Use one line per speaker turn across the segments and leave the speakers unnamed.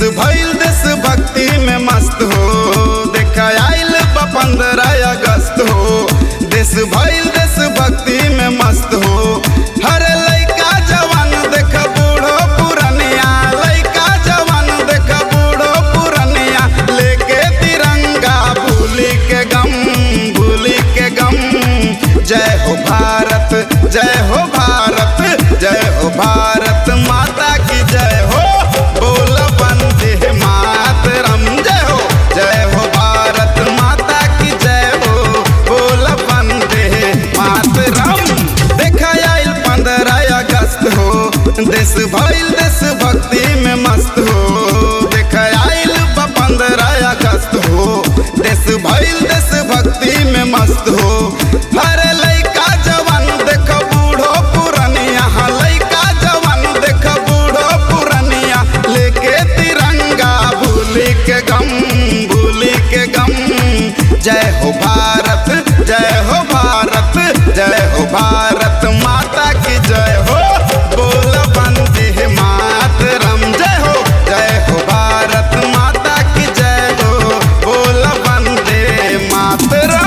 भइल देश भक्ति में मस्त हो देखा आइल बा पंद्रह अगस्त हो देश भइल देश भक्ति में मस्त हो हर लइका जवान देख बूढ़ो पुरनिया लइका जवान देख बूढ़ो पुरनिया लेके तिरंगा भूली के गम भूली के गम जय हो भारत जय हो भारत जय हो भारत माता की जय हो बोल वंदे मातरम जय हो जय हो भारत माता की जय हो बोल वंदे मातरम देखा आइल पंद्रह अगस्त हो देश भइल देश भक्ति में मस्त हो देखा आइल बा पंद्रह अगस्त हो देश भइल देश भक्ति में मस्त हो हर लइका जवान देख बूढ़ो पुरनिया लइका जवान देख बूढ़ो पुरनिया लेके तिरंगा भूली के गम भूली के गम जय हो भारत जय हो भारत जय हो भारत माता की जय हो बोल वंदे मातरम जय हो जय हो भारत माता की जय हो बोल वंदे मातरम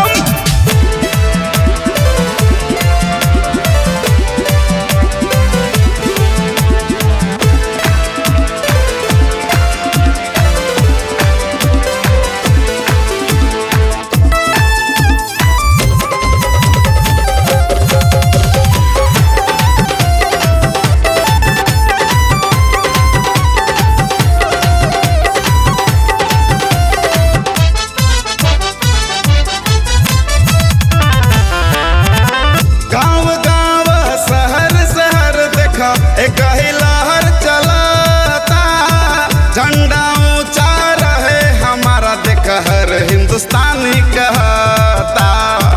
गांव गांव शहर शहर देखा एक ही लहर चलता झंडा ऊंचा रहे हमारा देख हर हिंदुस्तानी कहता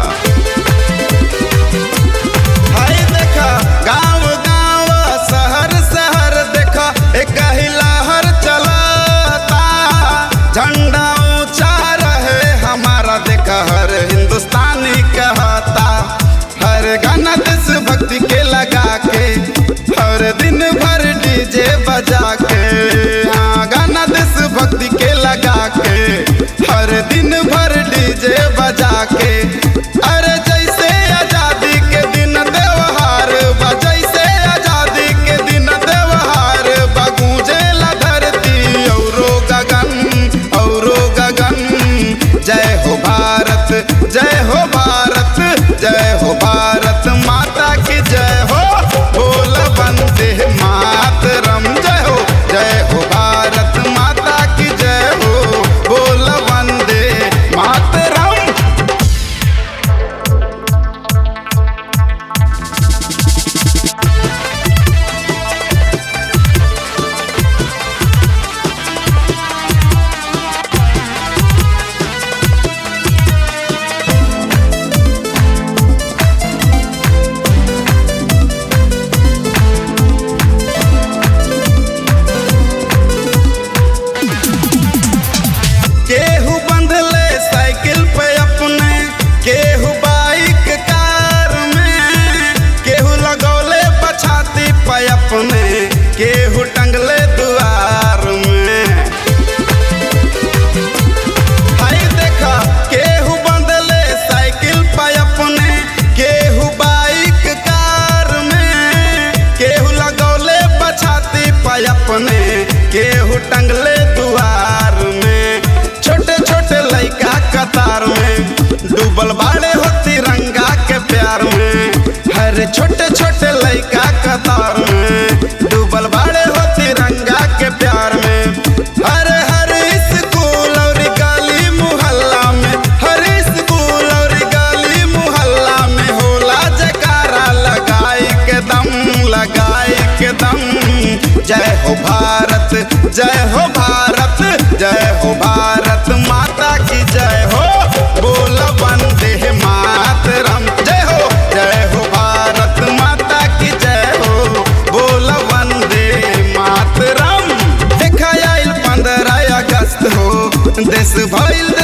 हाय देखा गांव गांव शहर शहर देखा एक ही लहर चलता झंडा ऊंचा रहे हमारा देखा हर हिंदुस्तानी कहता हर गाना देश भक्ति के लगा के हर दिन भर डीजे बजा के हाँ गाना देश भक्ति के लगा के हर दिन भर डीजे बजा के अरे जैसे आजादी के दिन त्योहार बा जैसे आजादी के दिन त्योहार बा गूंजेला धरती औरो गगन औरो गगन जय हो भारत जय हो भारत जय हो भारत माता की जय हो बोल वंदे मातरम जय हो जय हो भारत माता की जय हो बोल वंदे मातरम केहू बंधले साइकिल पे अपने केहू बाइक कार में केहू लगौले पछाती पे अपने केहू टंगले दुआर में हाय देखा केहू बंधले साइकिल पे अपने केहू बाइक कार में केहू लगौले पछाती पे अपने केहू टंगले दुआर में छोटे छोटे लइका कतार में डूबल बाड़े हो तिरंगा के प्यार में हर छोटे छोटे लइका कतार में डूबल बाड़े हो तिरंगा के प्यार में हर हर स्कूल और गली मुहल्ला में हर स्कूल और गली मुहल्ला में होला जकारा लगाई के दम लगाई के दम जय हो भारत जय हो भारत जय हो भारत माता की जय हो बोल वंदे मातरम जय हो जय हो भारत माता की जय हो बोल वंदे मातरम देखा आइल पंद्रह अगस्त हो देश भइल